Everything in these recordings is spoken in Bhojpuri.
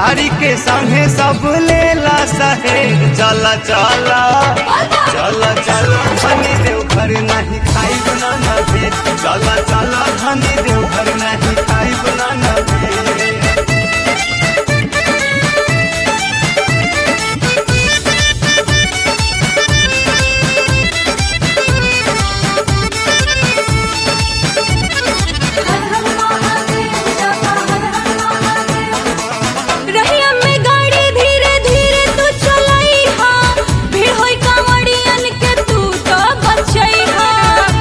साड़ी के संगे सब लेला सहेज चल चल चल चल धनी देव घर नहीं खाई बना न भेज चल चल धनी देव घर नहीं खाई बना न भेज रहिया में गाड़ी धीरे धीरे तू चलाई हा भीड़ होई कांवड़ियन के तू तो बचई हा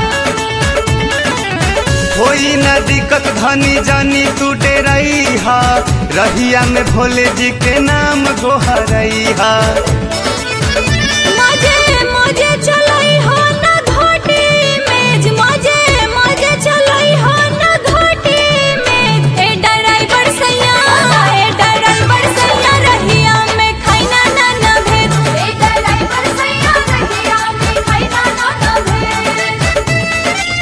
होई न दिक्कत धनी जानी तू डेरई हा रहिया में भोले जी के नाम गोहरई हा मजे मजे चलाई हो ना घोटी मेज मजे मजे चलाई हो ना घोटी मेज ए ड्राइवर सैया ए ड्राइवर सैया रहिया में खाइना ना ना भेज ए ड्राइवर सैया रहिया में खाइना ना ना भेज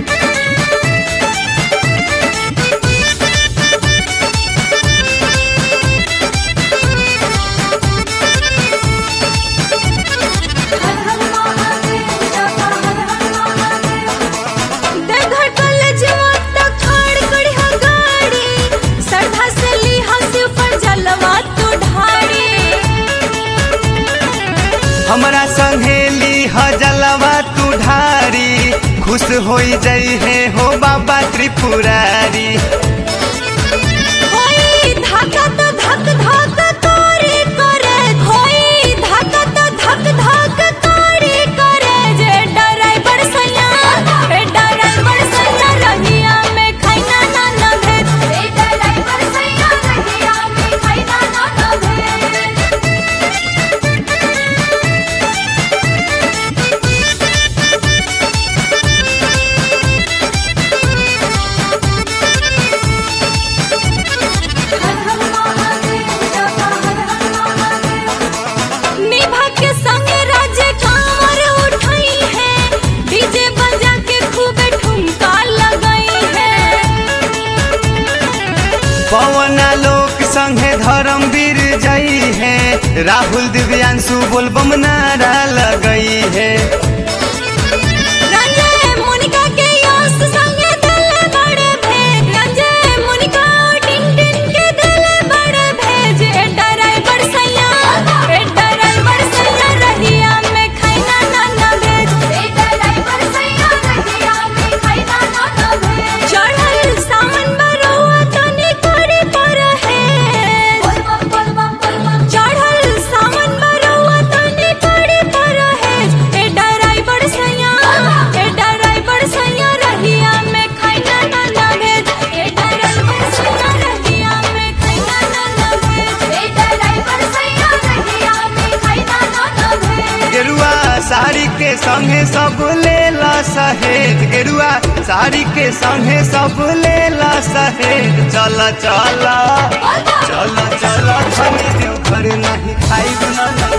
देवघर कॉलेजवा तक खड़ करी हा गाड़ी सरधा से ली हा शिव पर जलवा तू ढाड़ी हमरा संहेली ह जलवा तू ढारी खुश होई जई है हो बाबा त्रिपुरारी होई धाका तो धक धक करे करे होई धाका तो धक धक करे करे जे ड्राइवर सैया ए ड्राइवर सैया रहिया में खाइना ना ना भेज ए ड्राइवर सैया रहिया में खाइना ना ना भेज निभा के संग राज्य कांवर उठाई है डीजे बजा के खूब ठुमका लगाई है पवना लोक संगे धर्मवीर जई है राहुल दिव्यांशु बोलबम नारा लगई है रंजय मुनिका के यश संग दिल बड़े भेज रंजय मुनिका टिन टिन के दिल बड़े भेज ए ड्राइवर सैया ए ड्राइवर सैया रहिया में खाइना ना ना भेज ए ड्राइवर सैया रहिया में खाइना ना ना भेज चढ़ल सावन बरौआ तने करे पर है चढ़ल सावन बरौआ तने करे पर है ए ड्राइवर सैया ए ड्राइवर सैया रहिया में खाइना ना ना भेज ए ड्राइवर सैया रहिया में खाइना ना ना भेज ए ड्राइवर सैया रहिया में खाइना ना ना भेज गेरुआ साड़ी के संगे सब लेला सहेज गेरुआ साड़ी के संगे सब लेला सहेज चल चल चल चल धनी देव घर नहीं खाई बना